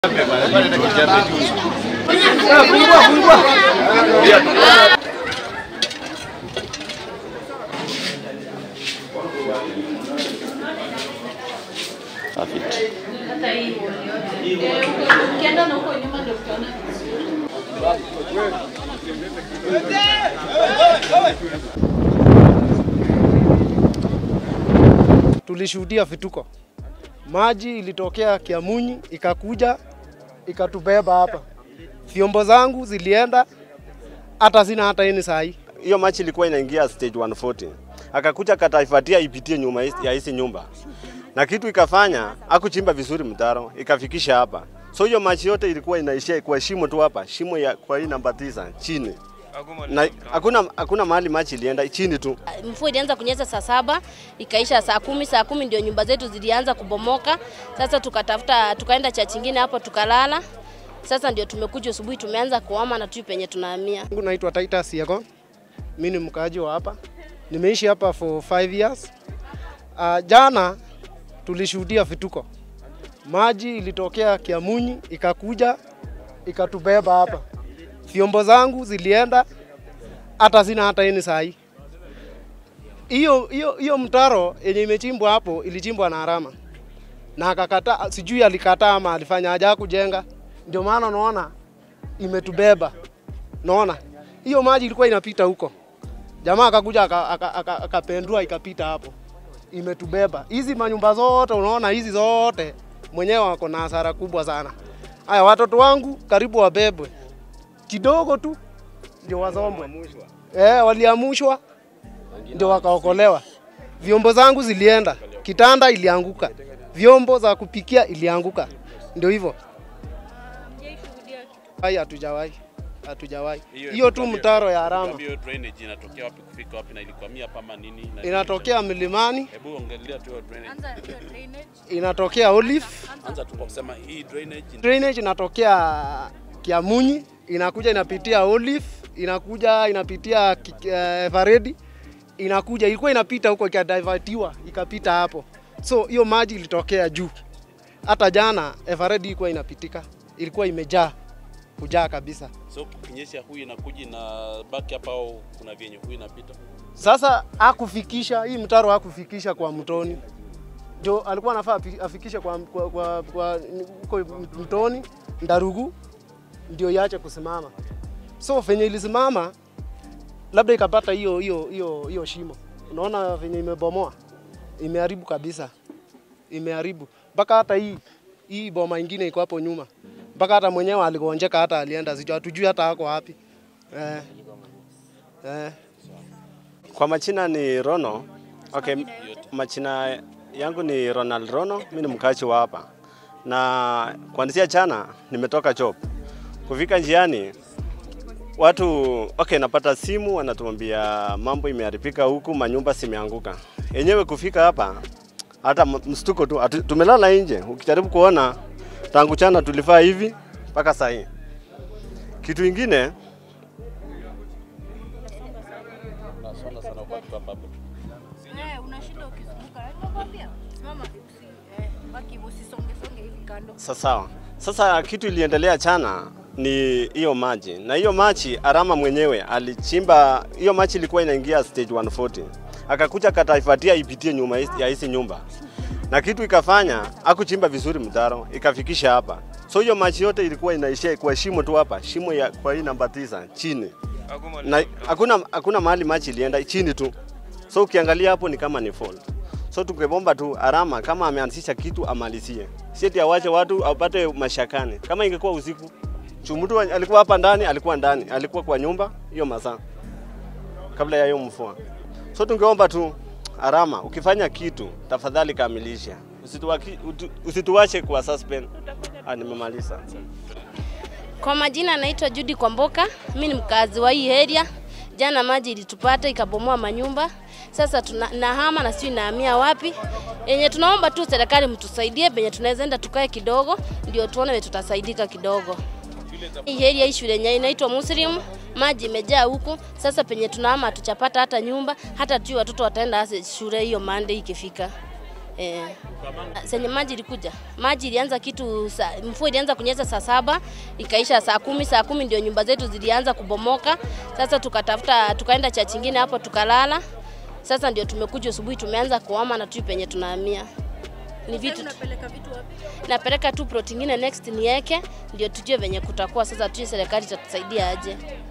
Ukienda na huko nyuma ndio utaona tulishuhudia vituko. Maji ilitokea Kiamunyi ikakuja ikatubeba hapa, vyombo zangu zilienda, hata sina hata ini saa hii. hiyo machi ilikuwa inaingia stage 140 akakuja kataifatia ipitie nyuma hisi- ya hizi nyumba na kitu ikafanya akuchimba vizuri mtaro ikafikisha hapa so hiyo machi yote ilikuwa inaishia kwa shimo tu hapa shimo ya kwa hii namba tisa chini na hakuna hakuna mahali machi ilienda chini tu Mvua ilianza kunyesha saa saba ikaisha saa kumi. Saa kumi ndio nyumba zetu zilianza kubomoka. Sasa tukatafuta tukaenda cha chingine hapo tukalala. Sasa ndio tumekuja asubuhi, tumeanza kuhama na tu penye tunahamia. Yangu naitwa Titus Yego, mimi ni mkaaji wa hapa, nimeishi hapa for 5 years. Uh, jana tulishuhudia vituko. Maji ilitokea Kiamunyi ikakuja ikatubeba hapa, vyombo zangu zilienda, hata sina hata ini saa hii. Hiyo hiyo hiyo mtaro yenye imechimbwa hapo ilichimbwa na Harama na akakataa, sijui alikataa ama alifanya haja kujenga, ndio maana unaona imetubeba. Naona hiyo maji ilikuwa inapita huko, jamaa akakuja aka- aka- aka- akapendua ikapita hapo, imetubeba. Hizi manyumba zote unaona, hizi zote mwenyewe wako na hasara kubwa sana. Haya, watoto wangu karibu wabebwe kidogo tu ndio wazombwe. Eh, waliamushwa ndio wakaokolewa. Vyombo zangu zilienda, kitanda ilianguka, vyombo za kupikia ilianguka, ndio hivyo. Hai, hatujawahi hatujawahi. Hiyo tu mtaro ya Harama Hiyo drainage inatokea wapi kufika wapi na ilikwamia hapa ama nini? Na- inatokea milimani, Hebu ongelea tu hiyo drainage. inatokea Olive, Anza tu kwa kusema hii drainage drainage inatokea Kiamunyi, inakuja inapitia Olive, inakuja inapitia Ki- eh, Faredi, inakuja ilikuwa inapita huko ikadivertiwa ikapita hapo, so hiyo maji ilitokea juu. Hata jana Everedi ilikuwa inapitika, ilikuwa imejaa kujaa kabisa. so kinyesha huyu inakuja na baki hapa au kuna vyenye huyu inapita. Sasa hakufikisha hii mtaro, hakufikisha kwa mtoni, ndio alikuwa anafaa afi- afikishe kwa kwa, kwa, kwa huko mtoni Ndarugu, ndio iache kusimama. So venye ilisimama, labda ikapata hiyo hiyo hiyo hiyo shimo. Unaona venye imebomoa, imeharibu kabisa, imeharibu mpaka hata hii hii boma ingine iko hapo nyuma, mpaka hata mwenyewe aligonjeka, hata alienda sijui, hatujui hata ako wapi eh, eh. kwa machina ni Rono okay machina yangu ni Ronald Rono mimi ni mkaaji wa hapa na kuanzia jana nimetoka job kufika njiani watu okay, napata simu wanatuambia mambo imeharibika huku, manyumba zimeanguka. Yenyewe kufika hapa hata m- mstuko tu, atu- tumelala nje. Ukijaribu kuona tangu chana tulifaa hivi mpaka saa hii. Kitu ingine Nasonga sana kwa tu hapa. Eh, unashinda ukizunguka. Nakwambia, simama usi eh, baki usisonge songe hivi kando. Sa- sawa. Sasa kitu iliendelea chana ni hiyo maji, na hiyo maji Arama mwenyewe alichimba hiyo maji, ilikuwa inaingia stage 140 akakuja kataifatia ipitie nyuma hizi- ya hizi nyumba, na kitu ikafanya akuchimba vizuri mtaro ikafikisha hapa, so hiyo maji yote ilikuwa inaishia kwa shimo tu hapa, shimo ya kwa hii namba tisa chini, na hakuna hakuna mahali maji ilienda chini tu, so ukiangalia hapo ni kama ni fault. So tungebomba tu Arama kama ameanzisha kitu amalizie, si eti awache watu apate mashakani. Kama ingekuwa usiku, chumutu alikuwa hapa ndani, alikuwa ndani, alikuwa kwa nyumba hiyo masaa kabla ya hiyo mvua. So tungeomba tu Arama, ukifanya kitu tafadhali kamilisha, usituwaki- utu- usituache kwa suspend. Ah, nimemaliza. Kwa majina naitwa Judy Kwamboka, mimi ni mkazi wa hii area. Jana maji ilitupata ikabomoa manyumba, sasa tuna, nahama na sijui nahamia wapi. Yenye tunaomba tu serikali mtusaidie penye tunaweza enda tukae kidogo, ndio tuone vile tutasaidika kidogo. Hii area hii shule yenye inaitwa Muslim, maji imejaa huku. Sasa penye tunahama hatuchapata hata nyumba, hata tu watoto wataenda ase- shule hiyo Monday ikifika. Eh, senye maji ilikuja, maji ilianza kitu sa, mvua ilianza kunyesha saa saba ikaisha saa kumi. Saa kumi ndio nyumba zetu zilianza kubomoka. Sasa tukatafuta tukaenda cha chingine hapo tukalala. Sasa ndio tumekuja asubuhi, tumeanza kuhama na tu penye tunahamia ni vitu Unapeleka vitu wapi? napeleka tu plot ingine next niweke, ndio tujue venye kutakuwa. Sasa tujue serikali itatusaidia aje.